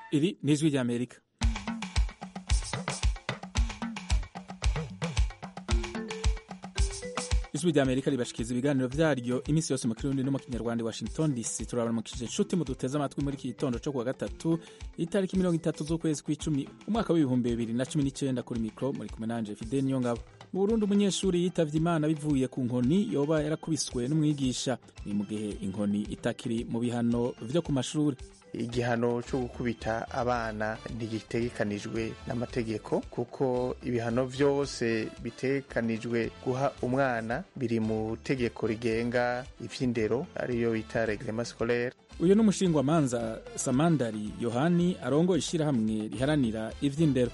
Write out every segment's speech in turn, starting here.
Iri ni ijwi ry'Amerika ijwi ry'Amerika ribashikiriza ibiganiro vyaryo iminsi yose mu kirundi no mu kinyarwanda Washington DC turabaramukije inshuti muduteze amatwi muri iki gitondo co kuwa gatatu itariki mirongo itatu z'ukwezi kw'icumi umwaka w'ibihumbi bibiri na cumi n'icenda kuri mikro muri kumwe nanje Fidel Niyongabo mu Burundi umunyeshuri yitavye Imana bivuye ku nkoni yoba yarakubiswe n'umwigisha ni mu gihe inkoni itakiri mu bihano vyo ku mashuri igihano cyo gukubita abana ntigitegekanijwe n'amategeko kuko ibihano vyose bitegekanijwe guha umwana biri mu tegeko rigenga ivy'indero ariyo bita reglement scolaire uyu ni umushingwamanza samandari yohani arongo ishirahamwe riharanira ivy'indero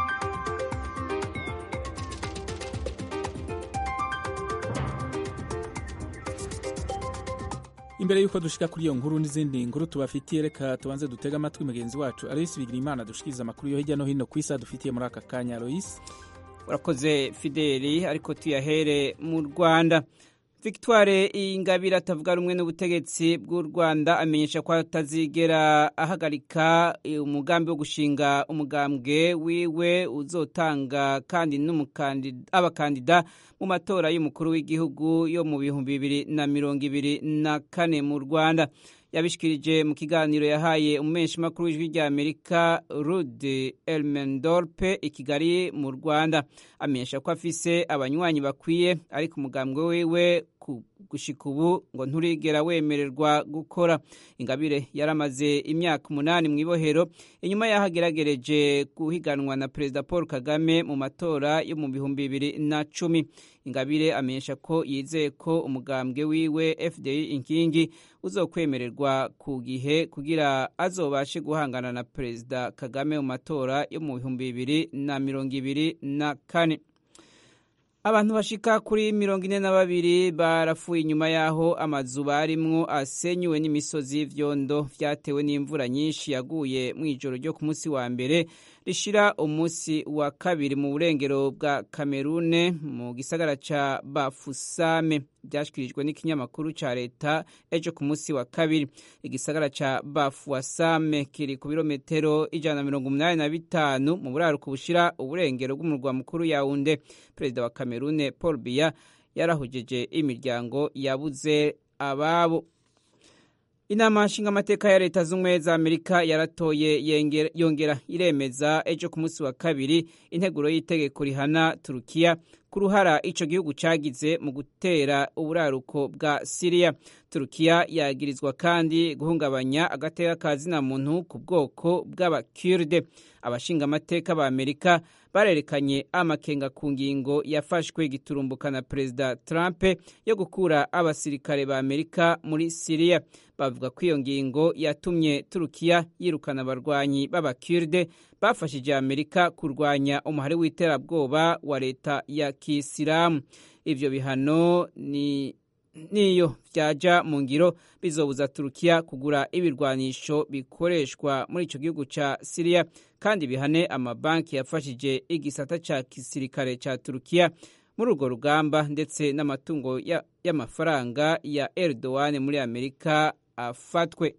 imbere y'uko dushika kuri iyo nkuru n'izindi nkuru tubafitiye reka tubanze dutega amatwi mugenzi wacu aloyisi bigira imana dushikiriza amakuru yo hirya no hino ku isi dufitiye muri aka kanya aloyisi urakoze fideli ariko tuyahere mu rwanda victoire ingabire atavuga rumwe n'ubutegetsi bw'u rwanda amenyesha ko atazigera ahagarika umugambi wo gushinga umugambwe wiwe uzotanga kandi abakandida mu matora y'umukuru w'igihugu yo mu bihumbi bibiri na mirongo ibiri na kane mu rwanda yabishikirije mu kiganiro yahaye umumenyeshamakuru w'ijwi rya amerika rude elmendorpe i kigali mu rwanda amenyesha ko afise abanywanyi bakwiye ariko umugambwe wiwe gushika ubu ngo nturigera wemererwa gukora ingabire yaramaze imyaka umunani mu ibohero inyuma y'aho ageragereje guhiganwa na perezida paul kagame mu matora yo mu bihumbi bibiri na cumi ingabire amenyesha ko yizeye ko umugambwe wiwe fdi inkingi uzokwemererwa ku gihe kugira azobashe guhangana na perezida kagame mu matora yo mu bihumbi bibiri na mirongo ibiri na kane abantu bashika kuri mirongo ine na babiri barapfuye inyuma y'aho amazu barimwo asenyuwe n'imisozi y'ivyondo vyatewe n'imvura nyinshi yaguye mu ijoro ryo ku munsi wa mbere rishira umunsi wa kabiri mu burengero bwa kamerune mu gisagara ca bafusame vyashikirijwe n'ikinyamakuru ca leta ejo ku munsi wa kabiri igisagara ca bafuasame kiri ku birometero ijana na mirongo umunani na bitanu mu buraruko bushira uburengero bw'umurwa mukuru yaunde perezida wa kamerune paul biya yarahujeje imiryango yabuze ababo inama nshingamateka ya leta z'ubumwe za amerika yaratoye yongera iremeza ejo ku munsi wa kabiri integuro y'itegeko rihana turukiya ku ruhara ico gihugu cagize mu gutera uburaruko bwa siriya turukiya yagirizwa kandi guhungabanya agateka ka zina muntu ku bwoko bw'abakurde abashingamateka ba amerika barerekanye amakenga ku ngingo yafashwe giturumbuka na perezida trump yo gukura abasirikare ba amerika muri siriya bavuga ko iyo ngingo yatumye turukiya yirukana abarwanyi b'abakurde bafashije amerika kurwanya umuhari w'iterabwoba wa leta ya kisilamu ivyo bihano ni niyo vyaja mu ngiro bizobuza turukiya kugura ibirwanisho bikoreshwa muri ico gihugu ca siriya kandi bihane amabanki yafashije igisata ca gisirikare ca turukiya muri urwo rugamba ndetse n'amatungo y'amafaranga ya erdogan muri amerika afatwe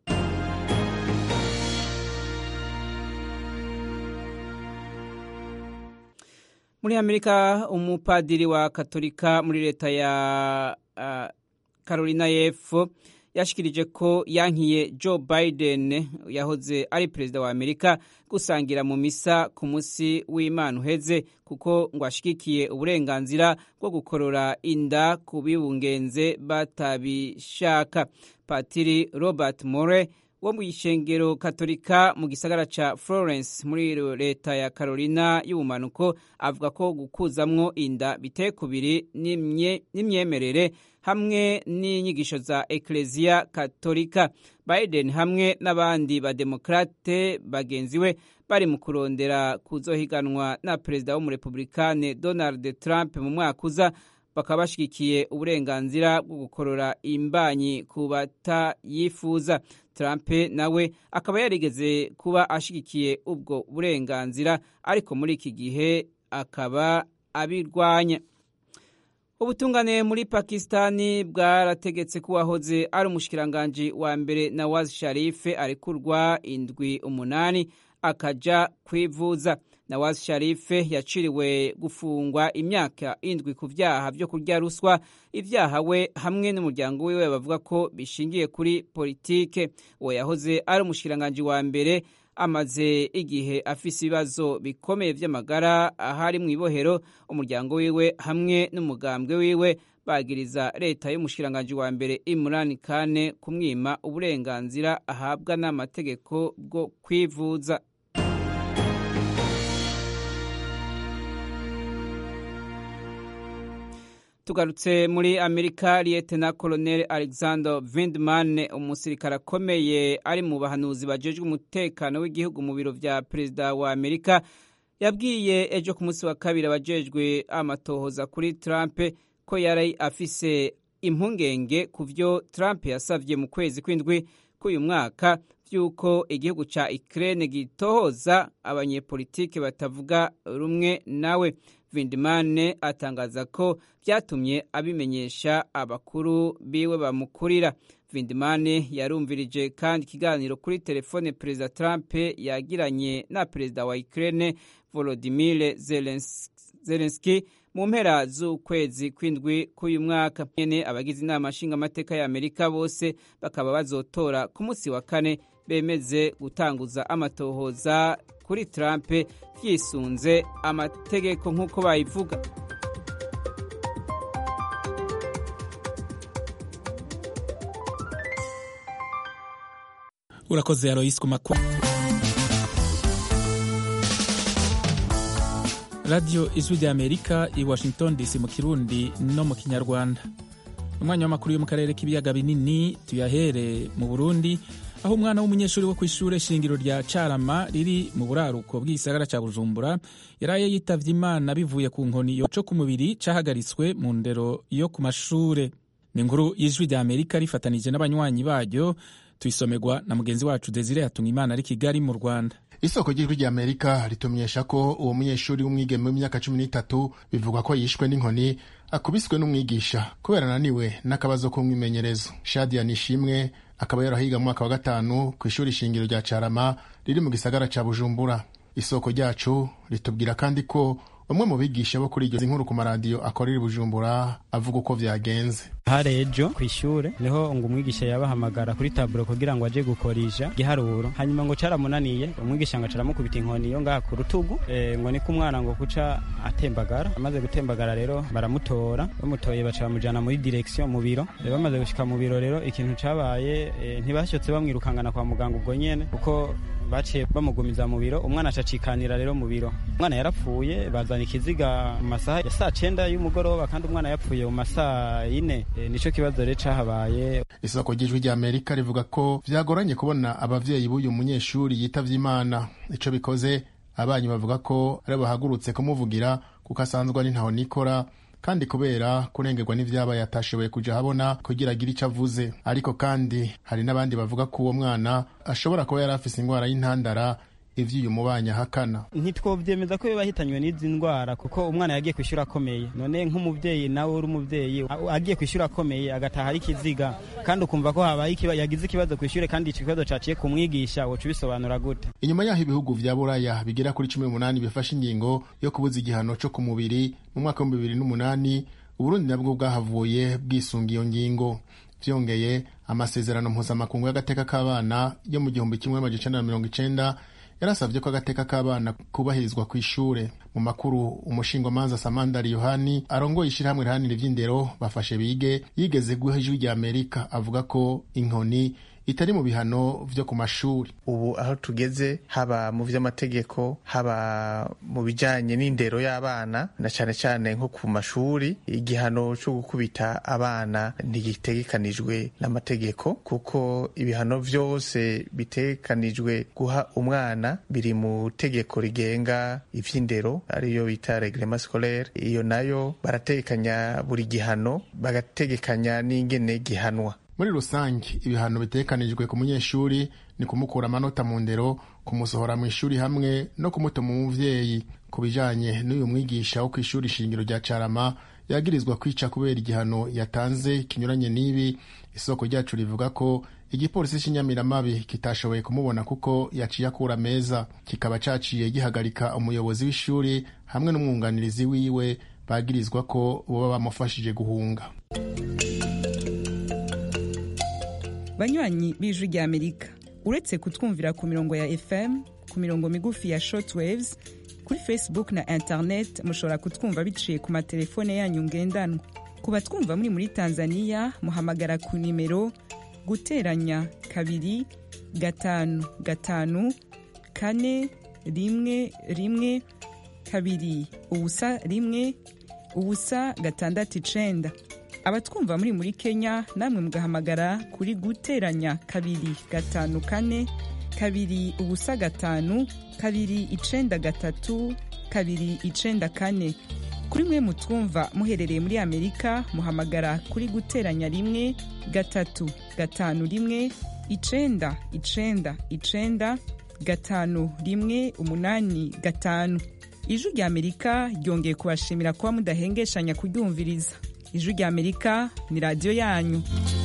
muri amerika umupadiri wa katolika muri leta ya uh, carolina y'epfo yashikirije ko yankiye joe biden yahoze ari perezida wa amerika gusangira mu misa ku munsi w'imana uheze kuko ngo ashigikiye uburenganzira bwo gukorora inda ku bibungenze batabishaka patiri robert more wo mu ishengero katolika mu gisagara ca florence muri leta ya carolina y'ubumanuko avuga ko gukuzamwo inda biteye kubiri n'imyemerere hamwe n'inyigisho za ekleziya katolika biden hamwe n'abandi bademokrate bagenzi we bari mu kurondera kuzohiganwa na perezida w'umurepublikane donald trump mu mwaka uza bakaba bashyigikiye uburenganzira bwo gukorora imbanyi ku batayifuza trump nawe akaba yarigeze kuba ashyigikiye ubwo burenganzira ariko muri iki gihe akaba abirwanya ubutungane muri pakisitani bwarategetse ko uwahoze ari umushikiranganji wa mbere nawaz sharife arekurwa indwi umunani akaja kwivuza nawaz sharife yaciriwe gufungwa imyaka indwi ku vyaha vyo kurya ruswa ivyaha we hamwe n'umuryango wiwe bavuga ko bishingiye kuri politike uwo yahoze ari umushikiranganji wa mbere amaze igihe afise ibibazo bikomeye vy'amagara ahari mu ibohero umuryango wiwe hamwe n'umugambwe wiwe bagiriza leta y'umushikiranganji wa mbere Imran Kane kumwima uburenganzira ahabwa n'amategeko bwo kwivuza tugarutse muri amerika liyetena koloneli alexander vindman umusirikare akomeye ari mu bahanuzi bajejwe umutekano w'igihugu mu biro vya perezida wa amerika yabwiye ejo ku munsi wa kabiri abajejwe amatohoza kuri trump ko yari afise impungenge ku vyo trump yasavye mu kwezi kw'indwi k'uyu mwaka vy'uko igihugu ca ukraine gitohoza abanyepolitike batavuga rumwe nawe vindimane atangaza ko vyatumye abimenyesha abakuru biwe bamukurira vindimane yarumvirije kandi ikiganiro kuri telefone perezida trump yagiranye na perezida wa ukraine volodimir zelenski mu mpera z'ukwezi kw'indwi k'uyu mwaka nyene abagize inama nshingamateka ya amerika bose bakaba bazotora ku munsi wa kane bemeze gutanguza amatohoza kuri Trump yisunze amategeko nk'uko bayivuga urakoze Alois ku makuru radiyo ijwi rya amerika i washington dc mu kirundi no mu kinyarwanda umwanya w'amakuru yo mu karere k'ibiyaga binini tuyahere mu burundi aho umwana w'umunyeshuri wo ku ishuri shingiro rya carama riri mu buraruko bw'igisagara cya bujumbura yaraye yitavye imana bivuye ku nkoni yo co ku mubiri cahagaritswe mu ndero yo ku mashure ni inkuru y'ijwi rya amerika rifatanije n'abanywanyi baryo tuyisomerwa na mugenzi wacu desire hatunga imana ari kigali mu rwanda isoko ry'ijwi rya amerika ritumenyesha ko uwo munyeshuri w'umwigeme w'imyaka cumi n'itatu bivugwa ko yishwe n'inkoni akubiswe n'umwigisha kubera ananiwe n'akabazo k'umwimenyerezo shadia nishimwe akaba yarahiga mu mwaka wa gatanu ku ishuri shingiro rya carama riri mu gisagara ca bujumbura isoko ryacu ritubwira kandi ko bamwe mu bigisha bo kuri iryo nkuru ku maradiyo akorera i bujumbura avuga uko vyagenze hari ejo ku ishure niho ngo umwigisha yabahamagara kuri taburo kugira ngo aje gukorisha igiharuro hanyuma ngo caramunaniye umwigisha ngo acaramukubita inkoni yo ngaha ku rutugu e, ngo niko umwana ngo kuca atembagara amaze gutembagara rero baramutora bamutoye baca bamujana muri direction mu biro e, bamaze gushika mu biro rero ikintu cabaye e, ntibashotse bamwirukangana kwa muganga ubwo nyene kuko baciye bamugumiza mu biro umwana acacikanira rero mu biro umwana yarapfuye bazana ikiziga mu masaha ya saa cenda y'umugoroba kandi umwana yapfuye mu masaha yine e, nico kibazo rero cahabaye isoko ry'ijwi rya amerika rivuga ko vyagoranye kubona abavyeyi b'uyu munyeshuri yitavye imana ico bikoze abanyi bavuga ko ari bahagurutse kumuvugira kuko asanzwe ari ntaho nikora kandi kubera kurengerwa n'ivyabaye atashoboye kuja habona kugira agire ico avuze ariko kandi hari n'abandi bavuga ko uwo mwana ashobora kuba yari afise ingwara y'intandara ivyo uyu mubanyi ahakana ntitwovyemeza ko bahitanywe n'izi ndwara kuko umwana yagiye kwishura akomeye none nk'umuvyeyi nawe uri umuvyeyi agiye kwishura akomeye agataha ari ikiziga kandi ukumva ko habaye yagize ikibazo kwishure kandi ico kibazo caciye ku mwigisha woca ubisobanura gute inyuma yaho ibihugu vya buraya bigera kuri cumi n'umunani bifashe ingingo yo kubuza igihano co ku mubiri mu mwaka w'ibihumbi bibiri n'umunani uburundi nabwo bwahavuye bwisunga iyo ngingo vyongeye amasezerano mpuzamakungu y'agateka k'abana yo mu gihumbi kimwe amajana icenda na mirongo icenda yarasabye ko agateka k'abana kubahirizwa ku ishure mu makuru umushingwamanza samandari yohani arongoye ishirahamwe rihanira ivy'indero bafashe bige yigeze guha ijwi rya amerika avuga ko inkoni itari mu bihano vyo ku mashuri ubu aho tugeze haba mu vy'amategeko haba mu bijanye n'indero y'abana na cane cane nko ku mashuri igihano co gukubita abana ntigitegekanijwe n'amategeko kuko ibihano vyose bitegekanijwe guha umwana biri mu tegeko rigenga ivy'indero ariyo bita reglement scolaire iyo nayo barategekanya buri gihano bagategekanya n'ingene gihanwa muri rusange ibihano bitekanijwe ku munyeshuri ni kumukura amanota mu ndero kumusohora mu ishuri hamwe no kumutuma umuvyeyi ku bijanye n'uyu mwigisha wo kw'ishuri shingiro rya carama yagirizwa kwica kubera igihano yatanze kinyuranye n'ibi isoko ryacu rivuga ko igipolisi cy'inyamiramabi kitashoboye kumubona kuko yaciye akura meza kikaba caciye gihagarika umuyobozi w'ishuri hamwe n'umwunganirizi wiwe bagirizwa ko boba bamufashije guhunga banywanyi b'ijwi rya amerika uretse kutwumvira ku mirongo ya fm ku mirongo migufi ya shortwaves kuri facebook na internet mushobora kutwumva biciye ku matelefone yanyu ngendanwa ku batwumva muri muri tanzania muhamagara ku nimero guteranya kabiri gatanu gatanu kane rimwe rimwe kabiri ubusa rimwe ubusa gatandatu icenda abatwumva muri muri kenya namwe mugahamagara kuri guteranya kabiri gatanu kane kabiri ubusa gatanu kabiri icenda gatatu kabiri icenda kane kuri mwe mutwumva muherereye muri amerika muhamagara kuri guteranya rimwe gatatu gatanu rimwe icenda icenda icenda gatanu rimwe umunani gatanu ijwi rya amerika ryongeye kubashimira kuba mudahengeshanya kuryumviriza ijwi rya amerika ni radiyo yanyu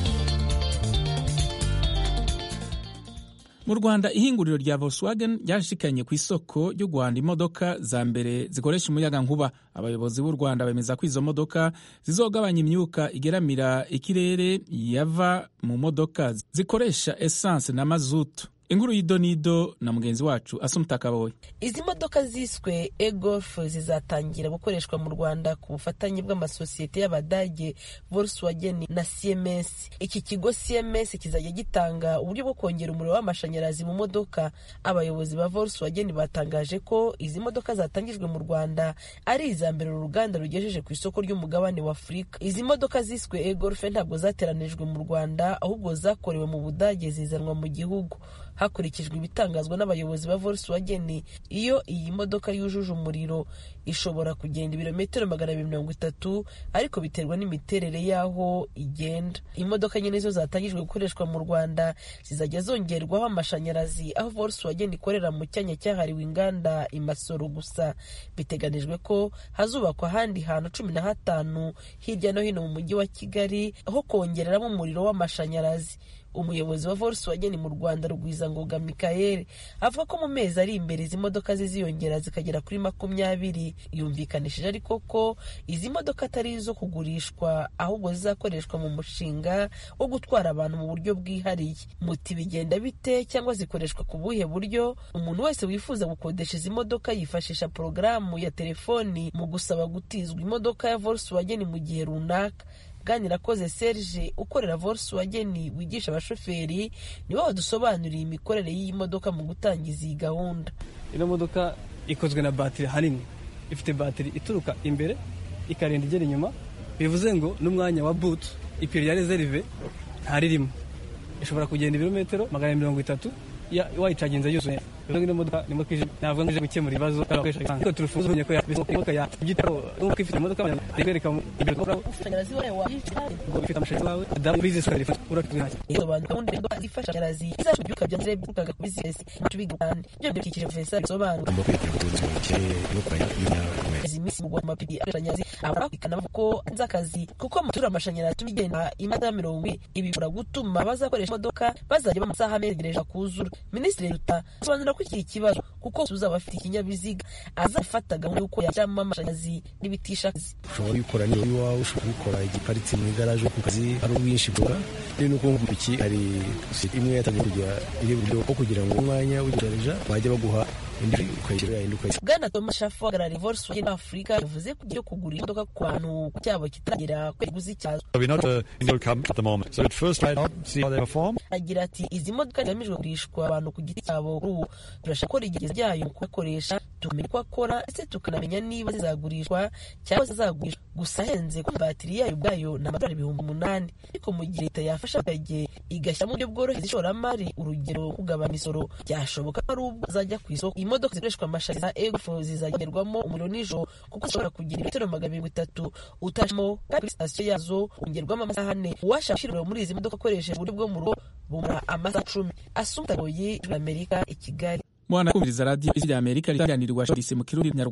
mu rwanda ihinguriro rya volkswagen ryashikanye ku isoko ry'u rwanda imodoka za mbere zikoresha umuyaga nkuba abayobozi b'u rwanda bemeza ko izo modoka zizogabanya imyuka igeramira ikirere yava mu modoka zikoresha esanse na mazutu inkuru y'idonido na mugenzi wacu asumutakaboye izi modoka ziswe egolf zizatangira gukoreshwa mu rwanda ku bufatanye bw'amasosiyete y'abadage volkswagen na cms iki kigo cms kizajya gitanga uburyo bwo kongera umuriro w'amashanyarazi mu modoka abayobozi ba volkswagen batangaje ko izi modoka zatangijwe mu rwanda ari iza mbere uru ruganda rugejeje ku isoko ry'umugabane wa afurika izi modoka ziswe egolf ntabwo zateranijwe mu rwanda ahubwo zakorewe mu budage zizanwa mu gihugu hakurikijwe ibitangazwa n'abayobozi ba volkswagen iyo iyi modoka yujuje umuriro ishobora kugenda ibirometero magana abiri mirongo itatu ariko biterwa n'imiterere y'aho igenda imodoka nyine zo zatangijwe gukoreshwa mu rwanda zizajya zongerwaho amashanyarazi aho volkswagen ikorera mu cyanya cyahariwe inganda imasoro gusa biteganijwe ko hazubakwa ahandi hantu cumi na hatanu hirya no hino mu mujyi wa kigali aho kongereramo umuriro w'amashanyarazi umuyobozi wa volkswagen mu rwanda rugwizangoga mikael avuga ko mu mezi ari imbere izi modoka ziziyongera zikagera kuri makumyabiri yumvikanishije ariko ko izi modoka atari izo kugurishwa ahubwo zizakoreshwa mu mushinga wo gutwara abantu mu buryo bwihariye muti bigenda bite cyangwa zikoreshwa ku buhe buryo umuntu wese wifuza gukodesha izi modoka yifashisha porogaramu ya telefoni mu gusaba gutizwa imodoka ya volkswagen mu gihe runaka bwanirakoze serge ukorera volkswagen wigisha abashoferi nibo badusobanuriye imikorere y'iyi modoka mu gutangiza iyi gahunda ino modoka ikozwe na batiri hanini ifite batiri ituruka imbere ikarinda igera inyuma bivuze ngo n'umwanya wa butu ipine ya rezerive ntaririmo ishobora kugenda ibirometero magana mirongo itatu wayicaginze yuzuye ino modoka ni modoka navuga ngo ije gukemura ibibazo ariko turufuza ubonye ko imodoka ya igitabo imodoka ifite imodoka ikwereka imbere ko amashanyarazi wawe wayicaye ngo ifite amashanyarazi wawe adamu bizinesi ukari uratubwira iyo bantu gahunda imodoka ifasha amashanyarazi izacu byuka bya mbere byukaga ku bizinesi tubiga kandi ibyo bidukikije profesa bisobanura agomba kwitabira ubuzima bukeye no kuraya ibinyabiziga izi minsi mugwa mu mapipi amashanyarazi abara ikanavuga ko nzi akazi kuko amatura amashanyarazi tuma igenda imasaha mirongo ine ibi bishobora gutuma abazakoresha imodoka bazajya bamasaha amegereje kuzura minisitiri ruta asobanura ko iki kibazo kuko uzaba afite ikinyabiziga azafata gahunda y'uko yashyiramo amashanyarazi n'ibitisha akazi ushobora kubikora niyo iwawe ushobora kubikora igiparitse mu igaraje ku kazi hari ubwinshi bwora rero nuko nko iki hari imwe yatangiye kugira iri buryo bwo kugira ngo umwanya w'igerageja bajya baguha indi ukayishyura yindi ukayishyura bwana thomas shafu uhagarariye volkswagen afurika yavuze ko igiye kugura imodoka ku bantu cyabo kitaragera ku kiguzi cyazo agira ati izi modoka zigamijwe kugurishwa abantu ku giti cyabo kuri ubu turashaka gukora igerageza ryayo mu kuyakoresha tukamenya uko akora ndetse tukanamenya niba zizagurishwa cyangwa zizagurishwa gusa ahenze ko batiri yayo ubwayo ni amadolari ibihumbi umunani ariko mu gihe leta yafasha abaturage igashyiramo uburyo bworohereza ishoramari urugero kugabanya imisoro byashoboka ko ari ubwo zajya ku isoko imodoka zikoreshwa amashanyarazi za egofo zizagerwamo umuriro nijoro kuko zishobora kugira ibirometero magana mirongo itatu utashimo kandi kuri sitasiyo yazo hongerwamo amasaha ane uwashaka gushyira muri izi modoka akoresheje uburyo bwo mu rugo bumara amasaha cumi asumta goyi amerika i kigali mwana kumviriza radiyo isi rya amerika riganirwa disi mu kirundi nyarwanda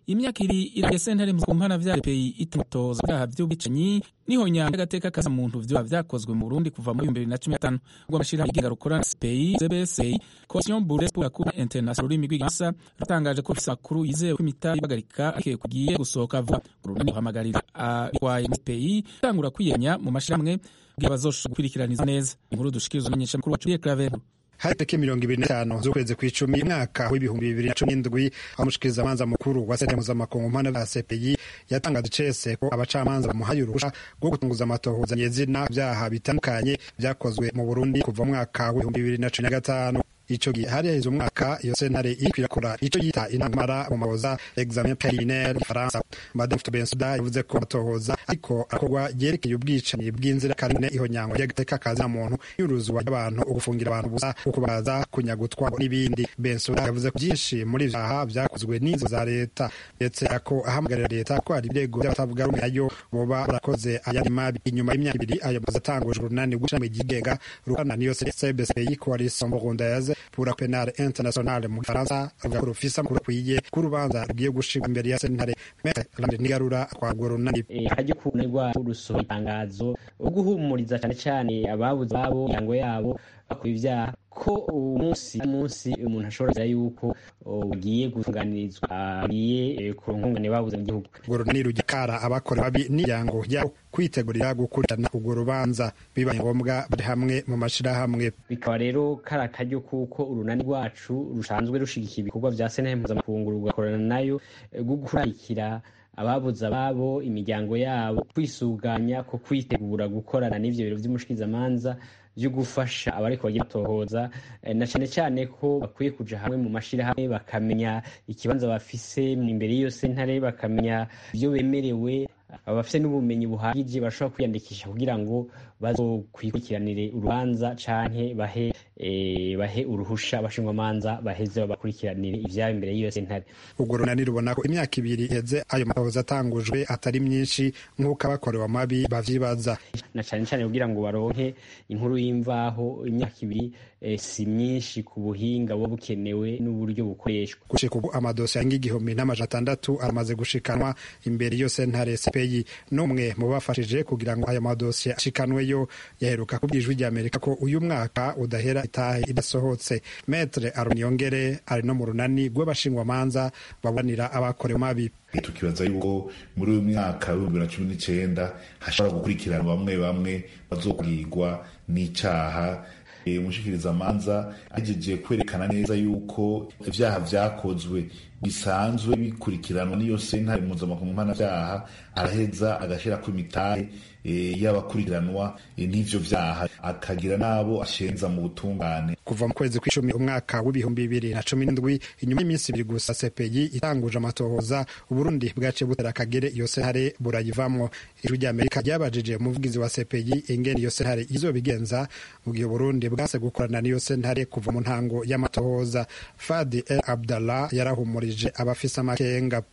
imyaka ibiri iragiye sentare ku mpana vya peyi itamutoza byaha vy'ubwicanyi niho nyanga agateka kaza muntu vyoba vyakozwe mu Burundi kuva muri 2015 ubwo amashirahamwe yigenga rukorana CPI CBC Coalition Burundaise pour la Cour Internationale ururimi rw'igifaransa rutangaje ko rufise amakuru yizewe ko imitahe ibagarika akwiye kugiye gusohoka vuba urunani ruhamagarira abitwaye muri CPI gutangura kwiyenya mu mashirahamwe kugira bazoshobora gukwirikiraniza neza inkuru dushikirizwa n'umumenyeshamakuru wacu Pierre Claver hari tariki mirongo ibiri n'itanu z'ukwezi kw'icumi umwaka w'ibihumbi bibiri na cumi n'indwi aho umushikirizamanza mukuru wa sentare mpuzamakungu mpana bwa CPI yatangaje icese ko abacamanza bamuhaye uruhusha rwo gutunguza amatohoza nyezina vyaha bitandukanye vyakozwe mu Burundi kuva mu mwaka w'ibihumbi bibiri na cumi na gatanu ico gihe hari haheze umwaka iyo sentare iriko irakora ico yita intamara mu maboza examen preliminaire ifaransa madame Dr Bensuda yavuze ko amatohoza ariko arakorwa yerekeye ubwicanyi bw'inzirakarengane ihonyangwa ry'agateka kazi na muntu y'uruzwa ry'abantu ugufungira abantu busa ukubaza kunyagutwa n'ibindi Bensuda yavuze ko byinshi muri vyaha vyakozwe n'inzo za leta ndetse ako ahamagarira leta ko hari ibirego by'abatavuga rumwe nayo boba barakoze ayandi mabi inyuma y'imyaka ibiri ayo mazi atanguje urunani rw'ishami ryigenga rukorana n'iyo CBSPI coalition burundaise pour la penale internationale mu Faransa avuga ko rufise amakuru akwiye ko urubanza rugiye gushirwa imbere ya sentare Maître Lambert Nigarura twagwa runani hajye kubona rwacu rusohora itangazo guhumuriza cyane cyane ababuze ababo imiryango yabo bakora ibyaha ko umunsi umunsi umuntu ashobora kugira yuko ugiye gutunganirizwa agiye ku nkungane babuze mu gihugu urwo runani rugikara abakora babi n'imiryango yabo kwitegurira gukurikirana urwo rubanza bibaye ngombwa bari hamwe mu mashirahamwe bikaba rero kari akaryo kuko urunani rwacu rusanzwe rushigikira ibikorwa vya sentare mpuzamakungu rugakorana nayo rwo gukurikira ababuze ababo imiryango yabo kwisuganya ko kwitegura gukorana n'ivyo biro vy'umushikirizamanza byo gufasha abariko bagira batohoza na cyane cyane ko bakwiye kuja hamwe mu mashirahamwe bakamenya ikibanza bafise imbere y'iyo sentare bakamenya ibyo bemerewe abafite n'ubumenyi buhagije bashobora kwiyandikisha kugira ngo bazokwikiranire urubanza canke bahe e, bahe uruhusha abashingwamanza baheze babakurikiranire ivyabo imbere y'iyo sentare urwo runani rubona ko imyaka ibiri iheze ayo matohoza atangujwe atari myinshi nk'uko abakorewe amabi bavyibaza na cane cane kugira ngo baronke inkuru y'imvaho imyaka ibiri e, si myinshi ku buhinga buba bukenewe n'uburyo bukoreshwa gushika ubu amadosiye arenga igihumbi n'amajana atandatu aramaze gushikanwa imbere y'iyo sentare CPI n'umwe mu bafashije kugira ngo ayo madosiye ashikanweyo yaheruka kubwira ijwi ry'Amerika ko uyu mwaka udahera itahe idasohotse Maître Aruniyongere ari no mu runani rw'abashingwamanza baburanira abakorewe mabi tukibaza yuko muri uyu mwaka w'ibihumbi bibiri na cumi n'icenda hashobora gukurikirana bamwe bamwe bazokugirwa n'icaha umushikirizamanza agejeje kwerekana neza yuko ivyaha vyakozwe bisanzwe bikurikiranwa n'iyo sentare mpuzamakungu mpanavyaha araheza agashirako imitahe y'abakurikiranwa n'ivyo vyaha akagira n'abo ashenza mu butungane kuva mu kwezi kw'icumi umwaka w'ibihumbi bibiri na cumi n'indwi inyuma y'iminsi ibiri gusa CPI itanguje amatohoza uburundi bwaciye butera akagere iyo sentare burayivamwo ijwi ry'amerika ryabajije umuvugizi wa CPI ingene iyo sentare izobigenza mu gihe uburundi bwase gukorana n'iyo sentare kuva mu ntango y'amatohoza Fadi El Abdallah yarahumurije abafise amakenga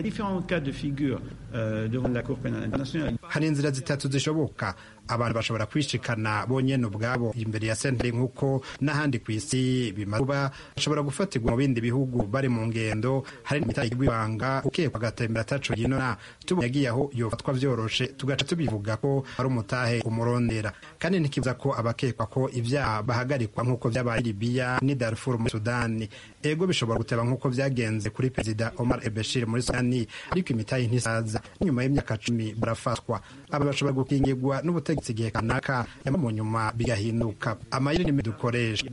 hari inzira zitatu zishoboka abantu bashobora kwishikana bonyene ubwabo imbere ya sentare nk'uko n'ahandi ku isi bimaze kuba bashobora gufatirwa mu bindi bihugu bari mu ngendo hari n'imitahe y'ibanga ukekwa agatembera ataco yinona tubonye agiye aho yofatwa vyoroshe tugaca tubivuga ko ari umutahe umurondera kandi ntikibuza ko abakekwa ko ivyaha bahagarikwa nk'uko vyabaye Libya ni Darfur muri Sudani ego bishobora guteba nk'uko vyagenze kuri perezida Omar el-Bashir muri Sudani ariko imitahe ntisaza nyuma y'imyaka cumi barafatwa aba bashobora gukingirwa n'ubutegetsi igihe kanaka nyuma mu nyuma bigahinduka amayeri n'imi dukoresha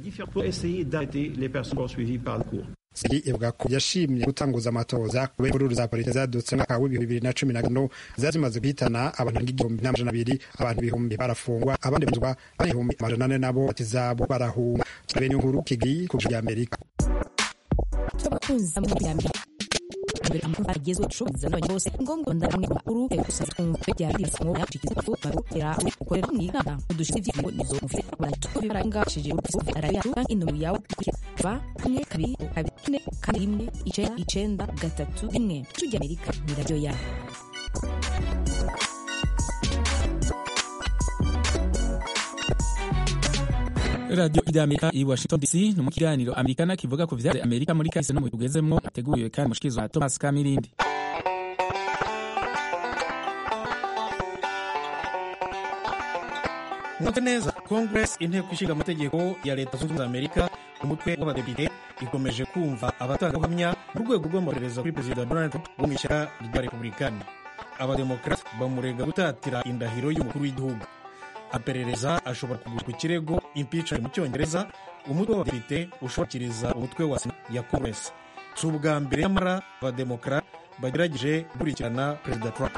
sigi ivuga ko yashimye gutanguza amatoza kubera imvururu za politiki zadutse mwaka w'ibihumbi bibiri na cumi na gatanu zari zimaze guhitana abantu igihumbi n'amajana abiri abantu ibihumbi barafungwa abandi bazwa abandi ibihumbi amajana ane nabo bati zabo barahunga turabenya inkuru kigali ku bya amerika tubakunza mu bya amerika mbere amakuru agezwe ushoboza n'abanye bose ngombwa ndaramwe makuru gusa twumve bya bisi ngo yacikiza ko barutera ukorera mu inama udushitsi vy'ingo nizo mufite baratu bibaranga shije urufu araya kandi intumwa yawe kuva kumwe kabiri kabiri kane kandi rimwe icenda icenda gatatu rimwe tujya amerika ni radio ya radiyo y'amerika i washington dc ni mu kiganiro amerikana kivuga ku vyari amerika muri kahise no mu tugezemwo ateguriwe kandi mushikizwa na thomas kamirindi mwumve neza congress inteko ishinga amategeko ya leta zunze ubumwe za amerika umutwe w'abadepite ikomeje kumva abatangabuhamya mu rwego rw'amaperereza kuri perezida donald trump wo mu ishyaka rya republikani abademokarate bamurega gutatira indahiro y'umukuru w'igihugu aperereza ashobora kugura ku kirego impeachment mu cyongereza umutwe w'abadepite ushobokiriza umutwe wa sena ya congress si ubwa mbere nyamara abademokarate bagerageje gukurikirana perezida trump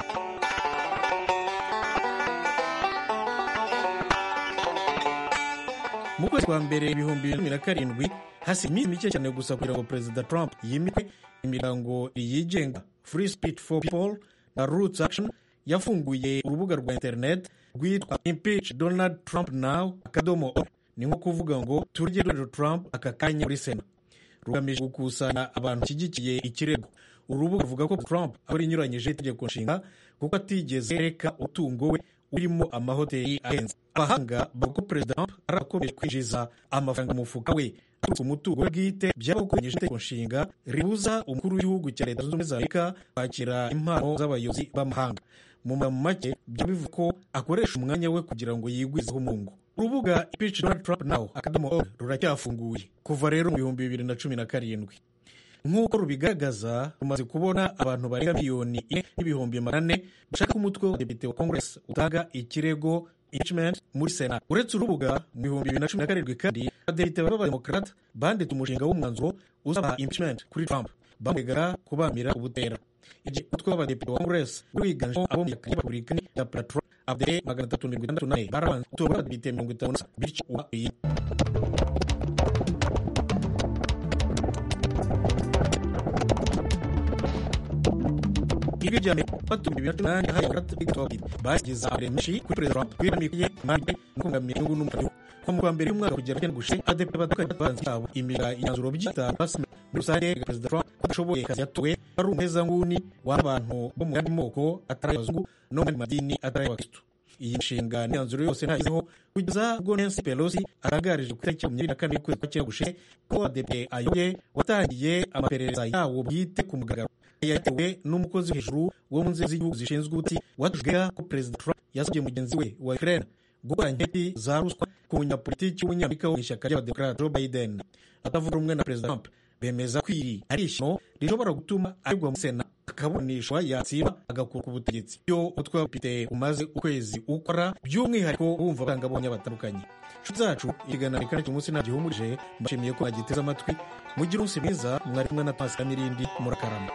mu kwezi kwa mbere ibihumbi bibiri na cumi na karindwi hasi iminsi mike cyane gusa kugira ngo perezida trump yimikwe imiryango yigenga free speech for people na roots action yafunguye urubuga rwa internet rwitwa impeach donald trump now akadomo org ni nko kuvuga ngo turye donald trump aka kanya muri sena rugamije gukusanya abantu bashyigikiye ikirego urubuga ruvuga ko trump aba inyuranyije itegeko nshinga kuko atigeze yereka umutungo we urimo amahoteli ahenze abahanga bavuga ko perezida trump ari akomeje kwinjiza amafaranga mu mufuka we aturutse umutungo we bwite byaba gukoresha itegeko nshinga ribuza umukuru w'igihugu cya leta zunze ubumwe za amerika kwakira impano z'abayobozi b'amahanga mu magambo make byaba bivuga ko akoresha umwanya we kugira ngo yigwizeho umungu urubuga impeach donald trump now akadomo org ruracyafunguye kuva rero mu bihumbi bibiri na cumi na karindwi nk'uko rubigaragaza rumaze kubona abantu barenga miliyoni ine n'ibihumbi magana ane bashaka ko umutwe w'abadepite wa congress utanga ikirego impeachment muri sena uretse urubuga mu bihumbi bibiri na cumi na karindwi kandi abadepite b'abademokarate banditse umushinga w'umwanzuro usaba impeachment kuri trump bamwegaga kubamira ubutera igihe umutwe w'abadepite wa congress wari wiganjemo abo mu ishyaka ry'abapubulikani rya platro abadepite magana atatu mirongo itandatu n'ane barabanza gutora abadepite mirongo itanu na bityo uba iyi ibyo bya mbere batumye bibiri na cumi n'umunani yahaye abagarata b'igitwabiri bashyize amare menshi kuri perezida trump kwiramikiye impande no kungamira inyungu n'umutungo nko mu kwa mbere y'umwaka kugera cyane gushe adepite batandukanye batanze yabo imira imyanzuro by'itanu basime muri rusange perezida trump ko adashoboye kazi yatowe ari umuhezanguni w'abantu bo mu yandi moko atari abazungu no mu yandi madini atari abakristo iyi nshinga n'imyanzuro yose ntayizeho kugeza ubwo Nancy Pelosi atangarije ku itariki makumyabiri na kane y'ukwezi kwa cyenda gushe ko adepite ayoboye watangiye amaperereza yawo bwite ku mugaragaro yatewe n'umukozi hejuru wo mu nzego z'igihugu zishinzwe ubuti watujwega ko perezida Trump yasabye mugenzi we wa Ukraine gukora inketi za ruswa ku munyapolitiki w'umunyamerika wo mu ishyaka ry'abademokarate Joe Biden atavuga rumwe na perezida Trump bemeza ko iri ari ishyano rishobora gutuma aregwa mu sena akaburanishwa yatsinda agakura ku butegetsi iyo umutwe w'abadepite umaze ukwezi ukora by'umwihariko wumva abangabonye batandukanye inshuti zacu ikiganiro kandi umunsi nta gihumurije mbashimiye ko mwagiteze amatwi mugire umunsi mwiza mwari kumwe na Pasika n'irindi murakarama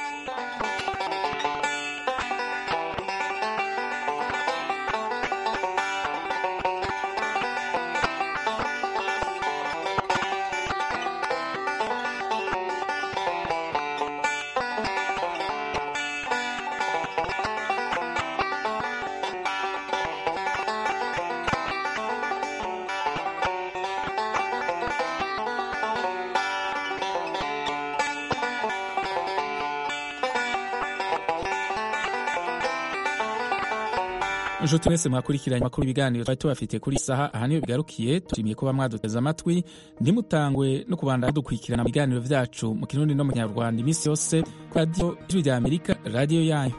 inshuti mwese mwakurikiranye amakuru ibiganiro twari tubafitiye kuri saha aha niyo bigarukiye tushimiye kuba mwaduteze amatwi ntimutangwe no kubandanya dukurikirana mu biganiro byacu mu kirundi no mu kinyarwanda iminsi yose kuri radiyo ijwi rya amerika radiyo yanyu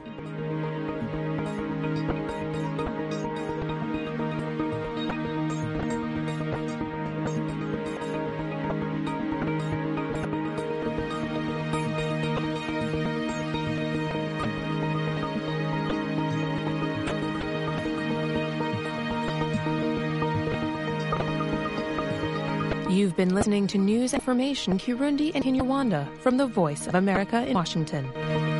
You've been listening to news information Kirundi and Kinyarwanda from the Voice of America in Washington.